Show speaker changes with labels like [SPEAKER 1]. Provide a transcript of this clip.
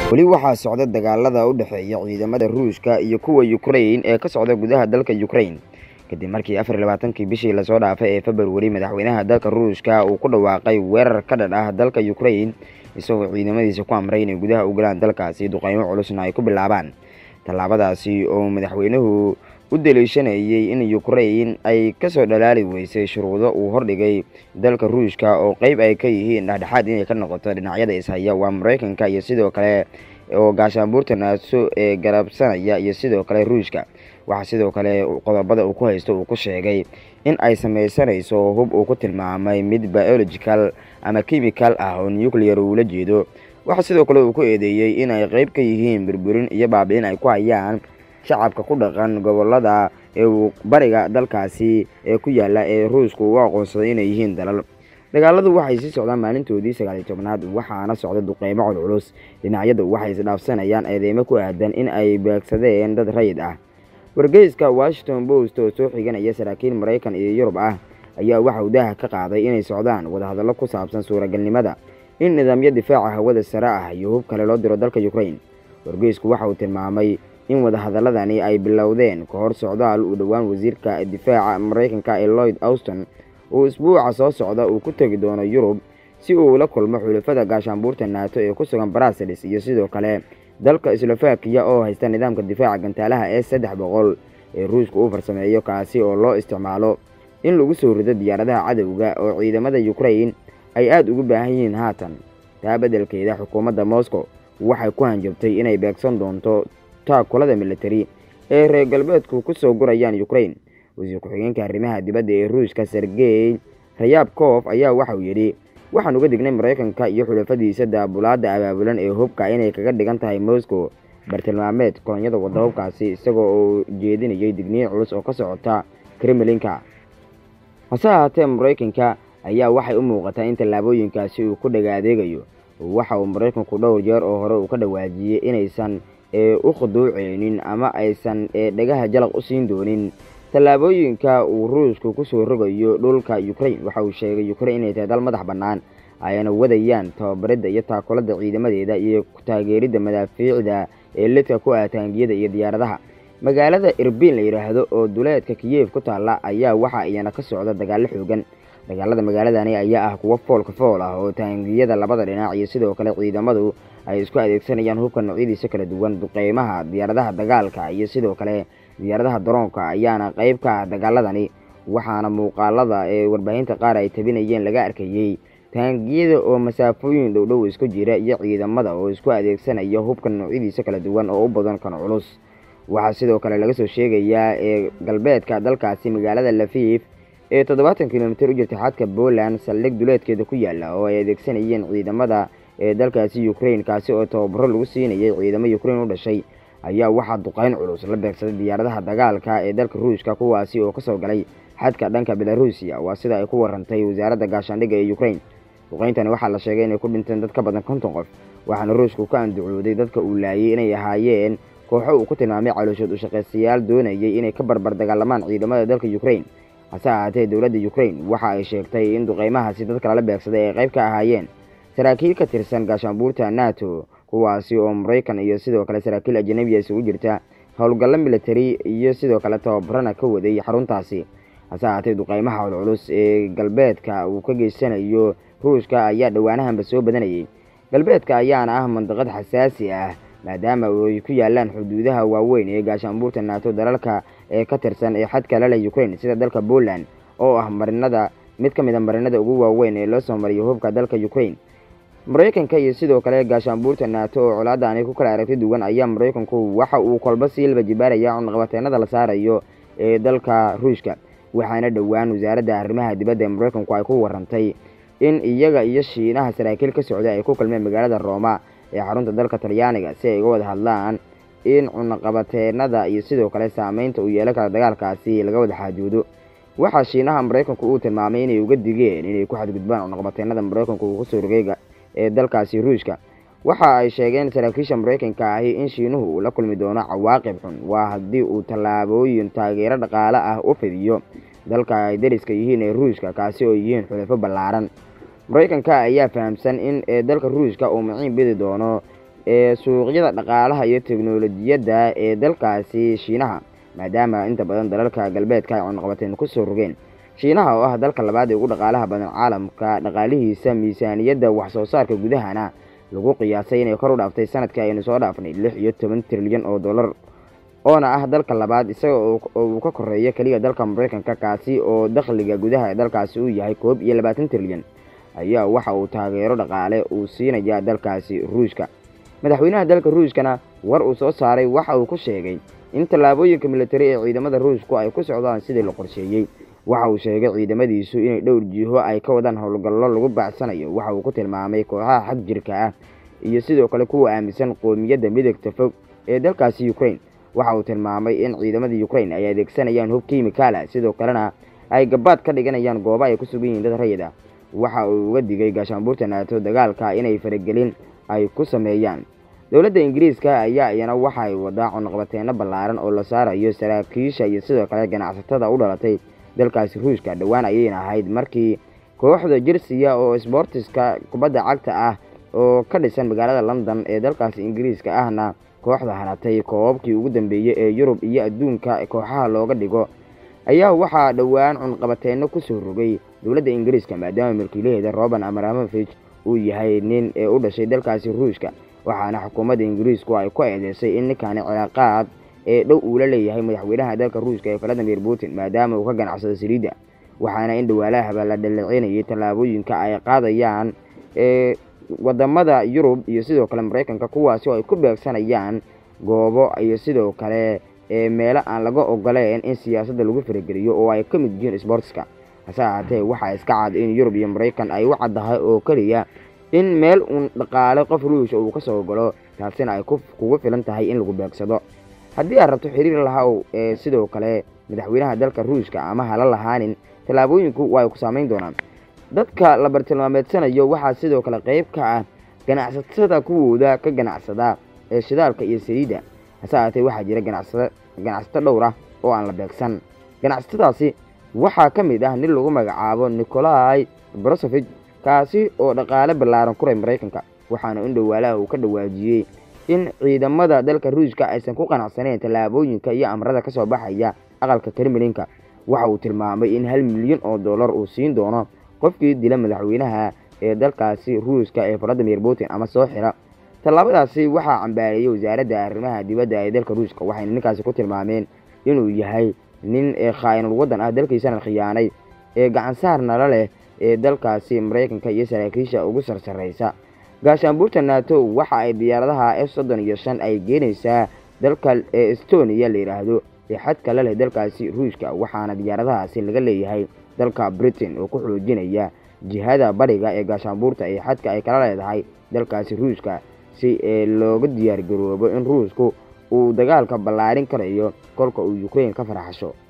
[SPEAKER 1] weli waxaa socda dagaalada u dhexeeya ciidamada ruushka iyo kuwa ukrain ee ka socda gudaha dalka ukrain kadib markii afar iyo labaatankii bishii lasoo dhaafay ee februari madaxweynaha dalka ruushka uu ku dhawaaqay weerar ka dhan ah dalka ukrain isagoo ciidamadiisa ku amray inay gudaha u galaan dalkaasi duqeymo culusna ay ku bilaabaan tallaabadaasi oo madaxweynuhu u daliishanayay in ukrain ay kasoo dhalaali weysay shuruudo uu hordhigay dalka ruushka oo qeyb ay ka yihiin dhexdhexaad inay ka noqoto dhinacyada ishaya waa mareykanka iyo sidoo kale oo gaashaanbuurta naaso ee garabsanaya iyo sidoo kale ruushka waxaa sidoo kale qodobada uu ku haysto uu ku sheegay in ay sameysanayso hub uu ku tilmaamay mid biological ama chemical ah oo nuclear uula jeedo waxaa sidoo kale uu ku eedeeyey in ay qeyb ka yihiin burburin iyo baabi'in ay ku hayaan shacabka ku dhaqan gobolada ee bariga dalkaasi ee ku yaala ee ruushku u aqoonsaday inay yihiin dalal dagaaladu waxay sii socdaan maalintoodii sagaaliyo tobnaad waxaana socda duqeymo culculus dhinacyadu waxay isdhaafsanayaan eedeymo ku aadan in ay beegsadeen dad rayid ah wargeyska washington post oo soo xiganaya saraakiil maraykan iyo yurub ah ayaa waxa uu daaha ka qaaday inay socdaan wadahadallo ku saabsan suuragalnimada in nidaamyo difaaca hawada sare ah iyo hub kale loo diro dalka ukrain wargeysku waxa uu tilmaamay in wadahadaladani ay bilowdeen ka hor socdaal uu dhowaan wasiirka difaaca maraykanka ee lloyd auston uu isbuuca soo socda uu ku tegi doono yurub si uu ula kulmo xulafada gaashaanbuurta naato ee ku sugan brasilis iyo sidoo kale dalka slovakiya oo haysta nidaamka difaaca gantaalaha ee saddex boqol ee ruushka uu farsameeyo kaasi oo loo isticmaalo in lagu soo rido diyaaradaha cadowga oo ciidamada ukrain ay aada ugu baahan yihiin haatan taa beddelkeeda xukuumadda moscow waxay ku hanjabtay inay beegsan doonto taakulada militari ee reer galbeedku ku soo gurayaan ukrain wasiir ku-xigeenka arrimaha dibadda ee ruushka sergey rayabkof ayaa waxauu yidhi waxaan uga dignay maraykanka iyo xulafadiisa daabulaadda abaabulan ee hubka inay kaga dhigan tahay moscow bartilmaameed kolonyada wadda hubkaasi isagoo uu jeedinayay digniin culus oo ka socota kremlinka hase ahaatee maraykanka ayaa waxay u muuqataa in tallaabooyinkaasi uu ku dhaga adeegayo waxa uu maraykanku dhowr jeer oo hore uu ka dhawaajiyey inaysan u khuduuceynin ama aysan dhagaha jalaq u siin doonin tallaabooyinka uu ruushku kusoo rogayo dhulka ukrain waxa uu sheegay ukrain inay tahay dal madax bannaan ayna wadayaan tababaridda iyo taakulada ciidamadeeda iyo taageeridda madaafiicda ee lidka ku ah taangiyada iyo diyaaradaha magaalada irbiin la yidhaahdo oo duleedka kiyev ku taalla ayaa waxa iyana ka socda dagaallo xoogan dagaalada magaaladani ayaa ah kuwo foolka fool ah oo taangiyada labada dhinac iyo sidoo kale ciidamadu ay isku adeegsanayaan hubka noocyadiisa kala duwan duqeymaha diyaaradaha dagaalka iyo sidoo kale diyaaradaha daroonka ayaana qeyb ka ah dagaaladani waxaana muuqaalada ee warbaahinta qaar ay tabinayeen laga arkayey taangiyada oo masaafooyin dhowdhow isku jira iyo ciidamada oo isku adeegsanaya hubka noocyadiisa kala duwan oo u badan kan culus waxaa sidoo kale laga soo sheegayaa ee galbeedka dalkaasi magaalada lafiif ee toddobaatan kilomitir u jirta xadka poland saldhig duleedkeeda ku yaala oo ay adeegsanayeen ciidamada ee dalkaasi ukrain kaasi oo tababaro lagu siinayay ciidamo ukrain u dhashay ayaa waxaa duqeyn culus la beegsaday diyaaradaha dagaalka ee dalka ruushka kuwaasi oo kasoo galay xadka dhanka belarusiya waa sida ay ku warantay wasaaradda gaashaandhigga ee ukrain duqeyntani waxaa la sheegay inay ku dhinteen dad ka badan konton qof waxaana ruushku ka anducooday dadka uu laayay inay ahaayeen kooxo uu ku tilmaamay calooshood ushaqaystayaal doonayay inay ka barbar dagaalamaan ciidamada dalka ukrain hase ahaatee dowladda ukrain waxa ay sheegtay in duqeymahaasi dadka lala beegsaday ay qayb ka ahaayeen saraakiil ka tirsan gaashaanbuurta nato kuwaasi oo maraykan iyo sidoo kale saraakiil ajanabiya isugu jirta howlgallo militari iyo sidoo kale tababarana ka waday xaruntaasi hase ahaatee duqeymaha culculus ee galbeedka uu ka geysanayo ruushka ayaa dhowaanahanba soo badanayay galbeedka ayaana ah mandaqad xasaasi ah maadaama ay ku yaalaan xuduudaha waaweyn ee gaashaanbuurta nato dalalka ee ka tirsan ee xadka laleh ukrain sida dalka poland oo ah marinada mid ka mid a marinada ugu waaweyn ee loo soo mariyo hubka dalka ukrain maraykanka iyo sidoo kale gaashaanbuurta nato oo colaadaani ku kala aragti duwan ayaa maraykanku waxa uu kolba siilba jibaaraya cunaqabateenada la saarayo ee dalka ruushka waxaana dhowaan wasaaradda arrimaha dibadda ee maraykanku ay ku warantay in iyaga iyo shiinaha saraakiil ka socda ay ku kulmeen magaalada rooma ee xarunta dalka talyaaniga si ay uga wada hadlaan in cunaqabateenada iyo sidoo kale saameynta uu yeelan kara dagaalkaasi laga wada xaajoodo waxaa shiinaha maraykanku uu tilmaamay inay uga digeen inay ku xadgudbaan cunaqabateenada maraykanku uu kusoo rogay ee dalkaasi ruushka waxa ay sheegeen saraakiisha maraykanka ahi in shiinuhu uu la kulmi doono cawaaqib xun waa haddii uu tallaabooyin taageero dhaqaale ah u fidiyo dalka ay dariska yihiin ee ruushka kaasi oo yihiin xulafo ballaaran maraykanka ayaa fahamsan in dalka ruushka uu maciin bidi doono ee suuqyada dhaqaalaha iyo teknolojiyadda ee dalkaasi shiinaha maadaama inta badan dalalka galbeedka ay cunaqabateen kusoo rogeen shiinaha oo ah dalka labaad ee ugu dhaqaalaha badan caalamka dhaqaalihiisa miisaaniyadda wax soo saarka gudahana lagu qiyaasay inay kor u dhaaftay sanadkii aynu soo dhaafnay lix iyo toban trilyan oo dollar oona ah dalka labaad isaga oo uu ka koreeyo keliya dalka maraykanka kaasi oo dakhliga gudaha ee dalkaasi uu yahay koob iyo labaatan trilyan ayaa waxa uu taageero dhaqaale uu siinaya dalkaasi ruushka madaxweynaha dalka ruushkana war uu soo saaray waxa uu ku sheegay in tallaabooyinka militari ee ciidamada ruushku ay ku socdaan sidii la qorsheeyey waxa uu sheegay ciidamadiisu inay dhowr jiho ay ka wadaan howlgallo lagu baacsanayo waxa uu ku tilmaamay kooxaha xag jirka ah iyo sidoo kale kuwa aaminsan qoomiyadda midagta fog ee dalkaasi ukraine waxa uu tilmaamay in ciidamada ukraine ay adeegsanayaan hub kimikaala sidoo kalena ay gabaad ka dhiganayaan goobo ay ku sugan yihiin dad rayid ah waxa uu uga digay gaashaanbuurta naato dagaalka inay faragelin ay ku sameeyaan dowladda ingiriiska ayaa iyana waxay wadaa cunaqabateeno ballaaran oo la saarayo saraakiisha iyo sidoo kale ganacsatada u dhalatay dalkaasi ruushka dhowaan ayayna ahayd markii kooxda jersiya oo sbortiska kubadda cagta ah oo ka dhisan magaalada london ee dalkaasi ingiriiska ahna kooxda haratay koobabkii ugu dambeeyey ee yurub iyo adduunka kooxaha looga dhigo ayaa waxaa dhowaan cunqabateeno kusoo rogay dowladda ingiriiska maadaama milkiilaheeda roban amaramovich uu yahay nin ee u dhashay dalkaasi ruushka waxaana xukuumadda ingiriisku ay ku eedeysay in ninkaani cilaaqaad ee dhow uu la leeyahay madaxweynaha dalka ruushka ee valadimir putin maadaama uu ka ganacsado saliidda waxaana in dhawaalahaba la dhaleecinayay tallaabooyinka ay qaadayaan ee wadamada yurub iyo sidoo kale maraykanka kuwaasi oo ay ku beegsanayaan goobo iyo sidoo kale ee meelo aan laga ogoleen in siyaasadda lagu farageliyo oo ay ka mid yihiin sbortska hase ahaatee waxaa iska cad in yurub iyo maraykan ay u caddahay oo keliya in meel uun dhaqaale qof ruusha uu ka soo galo taasina ay kugu filan tahay in lagu beegsado haddii aad rabto xiriir lahaw ee sidoo kale madaxweynaha dalka ruushka ama hala lahaanin tallaabooyinku waa ay ku saamayn doonaan dadka la bartilmaameedsanayo waxaa sidoo kale qayb ka ah ganacsatada kuwooda ka ganacsada ee shidaalka iyo saliidda hase ahaatee waxaa jira ganacsa ganacsato dhowr ah oo aan la beegsan ganacsatadaasi waxaa ka mid ah nin lagu magacaabo nikolai brosovich kaasi oo dhaqaale ballaaran kuray maraykanka waxaana in dhawaalaha uu ka dhawaajiyey in ciidamada dalka ruushka aysan ku qanacsaneyn tallaabooyinka iyo amrada ka soo baxaya aqalka kremlinka waxa uu tilmaamay in hal milyan oo dollar uu siin doono qofkii dila madaxweynaha ee dalkaasi ruushka ee valadimir putin ama soo xira tallaabadaasi waxaa cambaareeyey wasaaradda arrimaha dibadda ee dalka ruushka waxayna ninkaasi ku tilmaameen inuu yahay nin ee khaa'inul waddan ah dalkiisana khiyaanay ee gacansaar nala leh ee dalkaasi maraykanka iyo saraakiisha ugu sarsaraysa gaashaanbuurta nato waxa ay diyaaradaha f soddon iyo shan ay geenaysaa dalka ee estonia la yidhaahdo ee xadka la leh dalkaasi ruushka waxaana diyaaradahaasi laga leeyahay dalka britain oo ku xoojinaya jihada bariga ee gaashaanbuurta ee xadka ay kala leedahay dalkaasi ruushka si ee looga diyaar garoobo in ruushku uu dagaalka ballaarin karayo kolka uu ukrain ka faraxasho